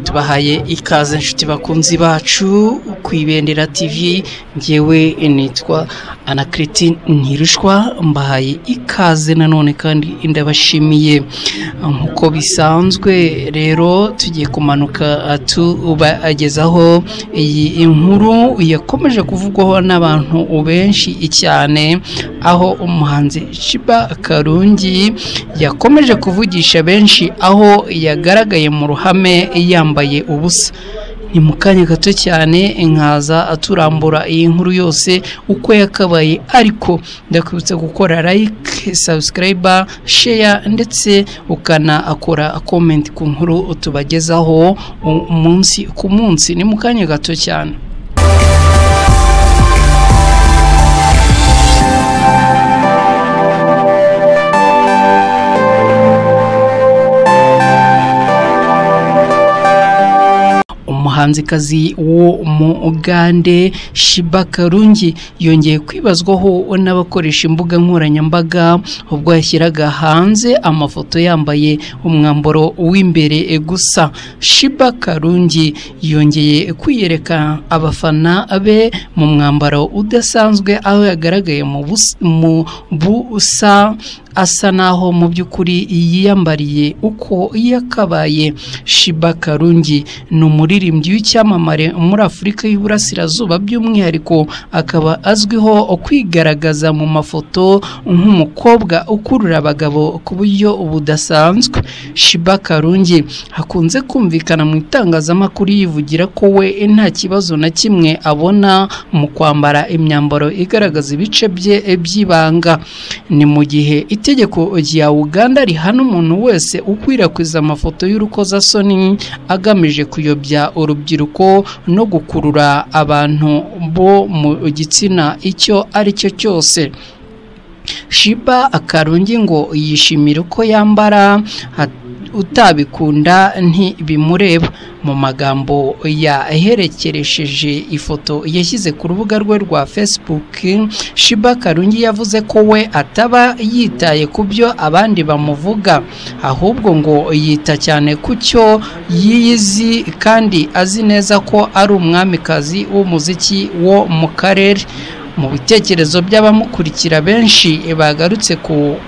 tubahaye ikaze inshuti bakunzi bacu ku ibendera tv ngewe nitwa anakiriti ntirushwa mbahaye ikaze nanone kandi ndabashimiye nk'uko bisanzwe rero tugiye kumanuka tubagezaho iyi nkuru yakomeje kuvugwaho n'abantu benshi cyane aho umuhanzi Ciba Karungi yakomeje kuvugisha benshi aho yagaragaye mu ruhame yambaye ubusa ni mu kanya gato cyane nkaza aturambura iyi nkuru yose uko yakabaye ariko ndakwibutsa gukora like sabusikarayiba sheya ndetse ukanakora komenti ku nkuru tubagezaho umunsi ku munsi ni mu kanya gato cyane umuhanzikazi wo mu ugande shiba karungi yongeye kwibazwaho n'abakoresha imbuga nkoranyambaga ubwo yashyiraga hanze amafoto yambaye umwambaro w'imbere gusa shiba karungi yongeye kwiyereka abafana be mu mwambaro udasanzwe aho yagaragaye mu busa asa naho mu by'ukuri yiyambariye uko yakabaye shiba karungi ni umuririmbyi w'icyamamare muri afurika y'uburasirazuba by'umwihariko akaba azwiho kwigaragaza mu mafoto nk'umukobwa ukurura abagabo ku buryo budasanzwe shiba karungi hakunze kumvikana mu itangazamakuru yivugira ko we nta kibazo na kimwe abona mu kwambara imyambaro igaragaza ibice bye by'ibanga ni mu gihe itegeko rya uganda rihana umuntu wese ukwirakwiza amafoto y'urukozasoni agamije kuyobya urubyiruko no gukurura abantu bo mu gitsina icyo ari cyo cyose shiba akarungi ngo yishimira uko yambara utabikunda ntibimureba mu magambo yaherekeresheje ifoto yashyize ku rubuga rwe rwa facebook shiba karungi yavuze ko we ataba yitaye ku byo abandi bamuvuga ahubwo ngo yita cyane ku cyo yiyizi kandi azi neza ko ari umwamikazi w'umuziki wo mu karere mu bitekerezo by'abamukurikira benshi bagarutse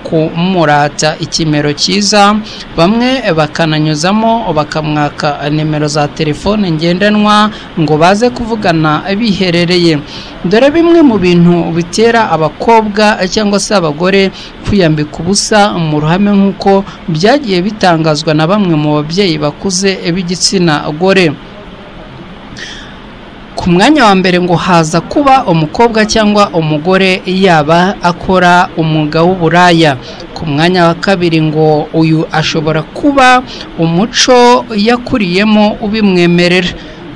kumurata ikimero cyiza bamwe bakananyuzamo bakamwaka nimero za telefone ngendanwa ngo baze kuvugana biherereye dore bimwe mu bintu bitera abakobwa cyangwa se abagore kwiyambika ubusa mu ruhame nk'uko byagiye bitangazwa na bamwe mu babyeyi bakuze b'igitsina gore ku mwanya wa mbere ngo haza kuba umukobwa cyangwa umugore yaba akora umwuga w'uburaya ku mwanya wa kabiri ngo uyu ashobora kuba umuco yakuriyemo ubimwemerera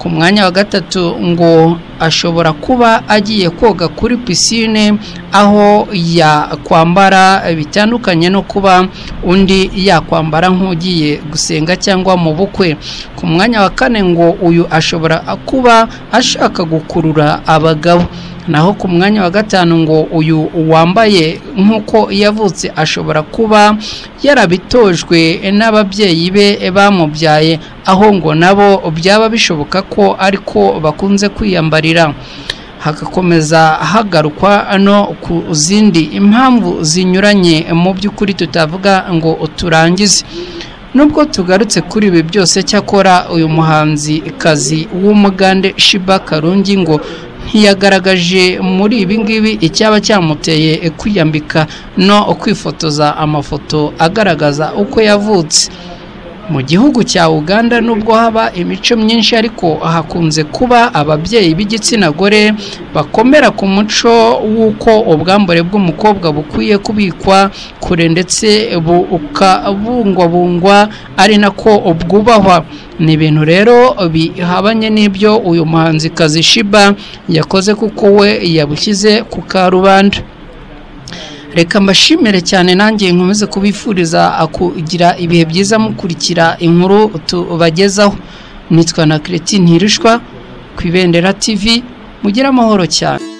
ku mwanya wa gatatu ngo ashobora kuba agiye koga kuri pisine aho yakwambara bitandukanye no kuba undi yakwambara nk'ugiye gusenga cyangwa mu bukwe ku mwanya wa kane ngo uyu ashobora kuba ashaka gukurura abagabo naho ku mwanya wa gatanu ngo uyu wambaye nk'uko yavutse ashobora kuba yarabitojwe n'ababyeyi be bamubyaye aho ngo nabo byaba bishoboka ko ariko bakunze kwiyambarira hagakomeza hagarukwa no ku zindi impamvu zinyuranye mu by'ukuri tutavuga ngo turangize nubwo tugarutse kuri ibi byose cyakora uyu muhanzi kazi w'umugande shiba karungi ngo ntiyagaragaje muri ibi ngibi icyaba cyamuteye kwiyambika no kwifotoza amafoto agaragaza uko yavutse mu gihugu cya uganda nubwo haba imico myinshi ariko hakunze kuba ababyeyi b'igitsina gore bakomera ku muco w'uko ubwambure bw'umukobwa bukwiye kubikwa kure ndetse bukabungwabungwa ari nako bwubahwa ni ibintu rero bihabanye n'ibyo uyu muhanzikazi shiba yakoze kuko we yabushyize ku karubanda reka mbashimire cyane nanjye nkomeze kubifuriza kugira ibihe byiza mukurikira inkuru tubagezaho nitwa na kireti ntirushwa ku ibendera tivi mugire amahoro cyane